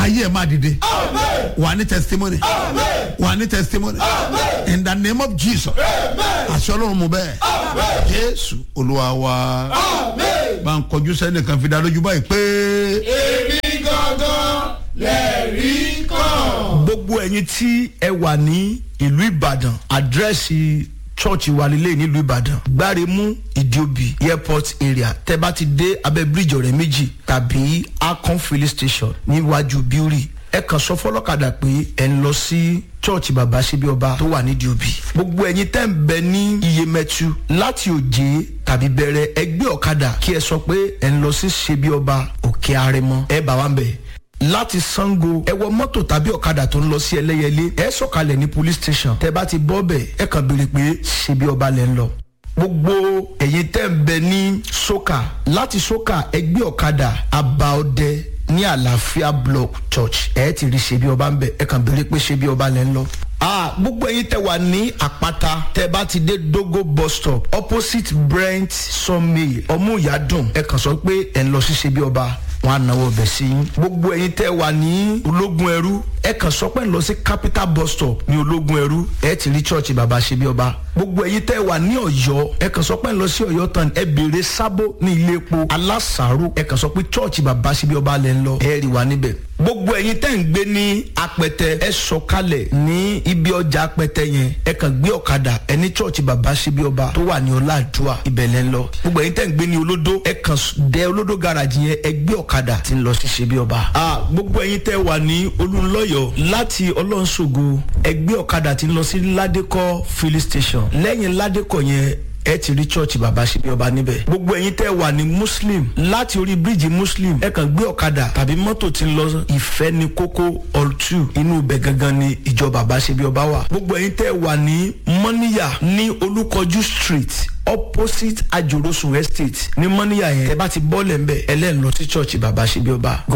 ayé ẹ̀ máa dìde wà ní testimony wà ní testimony in the name of jesus àṣẹ ọlọ́run mu bẹ́ẹ̀ jésù olúwa wa bá ń kọjú sẹ́nìkan fi dá lójú báyìí pé. èmi gangan lẹ́rìí kan. gbogbo ẹ̀yin tí ẹ wà ní ìlú ìbàdàn àdírẹ́sì chọ́ọ̀chì wa lílé nílùú ìbàdàn gbáremú ìdíòbí airport area tẹ bá ti dé abẹ́ bíríìjì ọ̀rẹ́ méjì tàbí akon filling station níwájú bíórì ẹ kàn sọ fọlọ́kadà pé ẹ ń lọ sí chọ́ọ̀chì bàbá síbi ọba tó wà nídìí òbí gbogbo ẹ̀yin tẹ́ ń bẹ ní iyemẹtu láti òjé tàbí bẹ̀rẹ̀ ẹgbẹ́ ọ̀kadà kí ẹ sọ pé ẹ ń lọ sí ṣebí ọba òkè arẹmọ ẹ bá wa ń bẹ̀ láti sango ẹ wọ mọ́tò tàbí ọ̀kadà tó ń lọ sí ẹlẹ́yẹlé ẹ sọ̀kalẹ̀ ní police station tẹ bá ti bọ́ bẹ̀ ẹ kàn béèrè pé ṣebí ọba lẹ́ ń lọ gbogbo ẹ̀yin tẹ́ ń bẹ ní soka láti soka ẹgbẹ́ ọ̀kadà abaọdẹ ní àlàáfíà block church ẹ ti rí ṣebí ọba ń bẹ ẹ kàn béèrè pé ṣebí ọba lẹ́ ń lọ ah gbogbo ẹyin tẹ wà ní àpáta tẹ bá ti dé dogo bus stop opposite brent sawmill ọmúyàdùn ẹ kàn sọ pé ẹ ń lọ sí ṣebí ọba wọn á náwó ọbẹ̀ sí yín gbogbo ẹyin tẹ wà ní ológun ẹrú ẹ kàn sọ pé ń lọ sí capital bus stop ní ológun ẹrú ẹ ti rí church bàbá ṣebí ọba gbogbo ẹyin tẹ wà ní ọyọ ẹ kàn sọ pé ń lọ sí ọyọ tán ẹ béèrè sábó ní ilé epo alásàárò ẹ kàn sọ pé church bàbá ṣebí ọba lẹ ń lọ ẹ rí wa níbẹ̀ gbogbo ẹyin tẹ́ ń gbé ní apẹtẹ ẹ sọkalẹ̀ ní ibi ọjà apẹtẹ yẹn ẹ kàn gbé ọ̀kadà ẹ ní church bàbá ṣebí ọba tó wà ní ọláàdúà ibẹ̀ lẹ́ ń lọ gbogbo ẹyin tẹ́ ń gbé ní olódó ẹ kàn dé olódó garage yẹn ẹ gbé ọ̀kadà tí ń lọ sí ṣebí ọba. a gbogbo ẹyin tẹ́ wà ní olùlọ́yọ̀ láti ọlọ́nṣogo ẹ gbé ọ̀kadà tí ń lọ sí ládékọ́ filling station lẹ́yìn ládékọ́ yẹn ẹ ti rí church bàbá ṣebí ọba níbẹ̀. gbogbo ẹ̀yin tẹ́ wà ní muslim láti orí bíríìjì muslim ẹ kàn gbé ọ̀kadà tàbí mọ́tò tí ń lọ ìfẹ́ ní kókó all two inú ibẹ̀ gangan ni ìjọ bàbá ṣebí ọba wà. gbogbo ẹ̀yin tẹ́ wà ní mọ́níyà ní olúkọjú street opposite ajorosun estate ní mọ́níyà yẹn ẹ bá ti bọ́ọ̀lẹ̀ ń bẹ̀ ẹ lẹ́ẹ̀ lọ sí church bàbá ṣebí ọba.